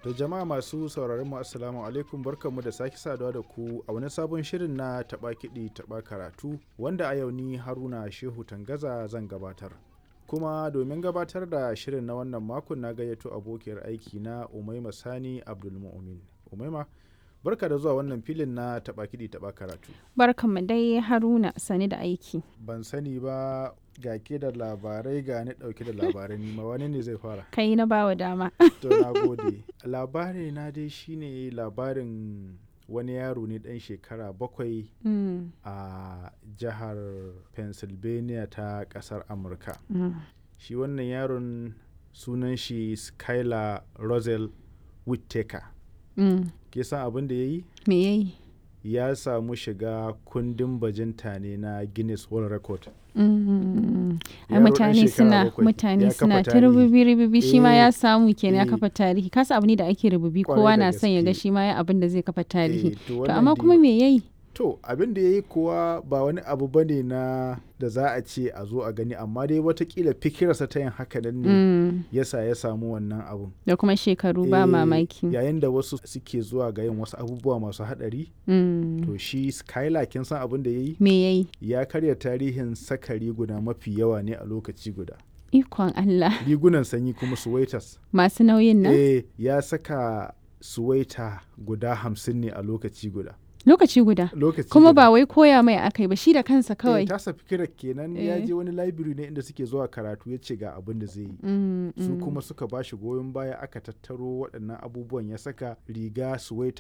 Da jama'a masu sauraron mu assalamu alaikum barkanmu da sake saduwa da ku a wani sabon shirin na taɓa kiɗi taɓa karatu wanda a yau ni Haruna Shehu Tangaza zan gabatar. Kuma domin gabatar da shirin na wannan makon na gayyato abokiyar aiki na Umaima Sani Abdulmu'min. Umaima barka da zuwa wannan filin na taɓa kiɗi taɓa karatu. Barkanmu dai Haruna sani da aiki. Ban sani ba ga ke da labarai ga ni ɗauke da labarai nima wani ne zai fara. Kai na bawa dama. To na gode. Labari na dai shine labarin wani yaro ne ɗan shekara bakwai Mm, a jihar Pennsylvania ta ƙasar Amurka. mm, Shi wannan yaron sunan shi Skylar Rosel Whittaker. mm. Ke san abin da ya yi? Me yayi? Ya samu shiga kundin bajinta ne na Guinness World Record. Mm, Ai Yaro ɗan mutane shekara suna bakwai, ya mutane kafa suna ta tarihi. rububi rububi shi ma Eh, ya samu kenan ya eh. kafa tarihi kasa abu ne da ake rububi Kwarai kowa da na son ya ga gaske. shi ma ya abin da zai kafa tarihi. Eh, To wannan amma dai- kuma me yayi? To abin da ya yi kuwa ba wani abu ba ne na da za a ce a zo a gani amma dai watakila fikirarsa ta yin haka nan ne Mm, yasa ya samu wannan abun. Da kuma shekaru ba Eh, mamaki. Yayin da wasu suke zuwa ga yin wasu abubuwa masu haɗari Mm, to shi Skylar kin san abin da ya yi? Me yayi? Ya karya tarihin saka riguna mafi yawa ne a lokaci guda. Ikon Allah. Rigunan sanyi kuma suwaitas. Masu nauyin nan? Eh ya saka suwaita guda hamsin ne a lokaci guda. Lokaci guda. Lokaci Kuma guda. ba wai koya mai akai ba shi da kansa Eh, kawai. tasa fikirar kenan ya Eh. je wani library ne inda suke zuwa karatu ya ce ga abin da zai yi Mm, su mm. kuma suka ba shi goyon baya aka tattaro waɗannan abubuwan ya saka riga suwaita